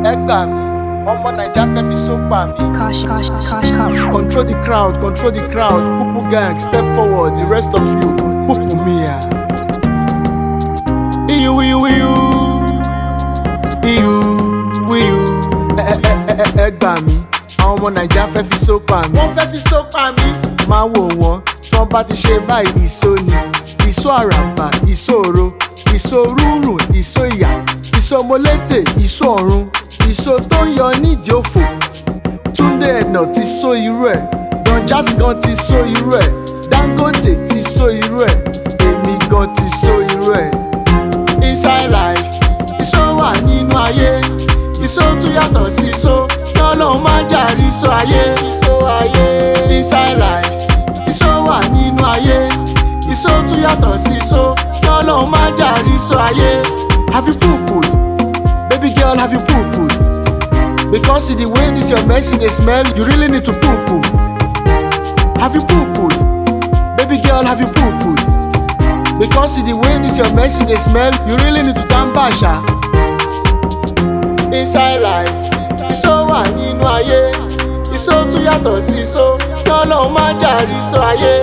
ẹ gbà mí ọmọ naija fẹ́ fi sópa mi. Cash, cash, cash, cash. Control the crowd, control the crowd. Pupu gang, step forward. The rest of you, pupu mia. Iyu, iyu, iyu. Iyu, iyu. Ẹ ẹ ẹ ẹ ẹ gbà mí. Àwọn ọmọ Naija fẹ́ fi sópa mi. wọ́n fẹ́ fi sópa mi. Máa wò wọ́n tí wọ́n bá ti ṣe báyìí ìsó ni. Ìsó àràbà, ìsó òro, ìsó rúrùn, ìsó ìyà, ìsó molété, ìsó ọ̀run, ìsó tó ń yọ nídìí òfò. Túndé ẹ̀nà ti só irú ẹ̀ Don Jazzy gan ti só irú ẹ̀ Dangote ti só irú ẹ̀ èmi gan ti só irú ẹ̀. Inside life ìsó wà nínú ayé ìsó tún yàtọ̀ sí ìsó lọ́lọ́run má jàrí ìsó ayé. Ìsó ayé. Inside life ìsó wà nínú ayé ìsó tún yàtọ̀ sí ìsó lọ́lọ́run má jàrí ìsó ayé. Have you poo-pooed? Baby girl have you poo-pooed? Because in the way this your medicine dey smell, you really need to poo poo. Have you poo pooed? Baby girl, have you poo pooed? Because in the way this your medicine dey smell, you really need to stand basha. Inside life, ìṣó wà nínú ayé, ìṣó tún yàtọ̀ sí ìṣó, lọ́lọ́run má jàrí ìṣó ayé.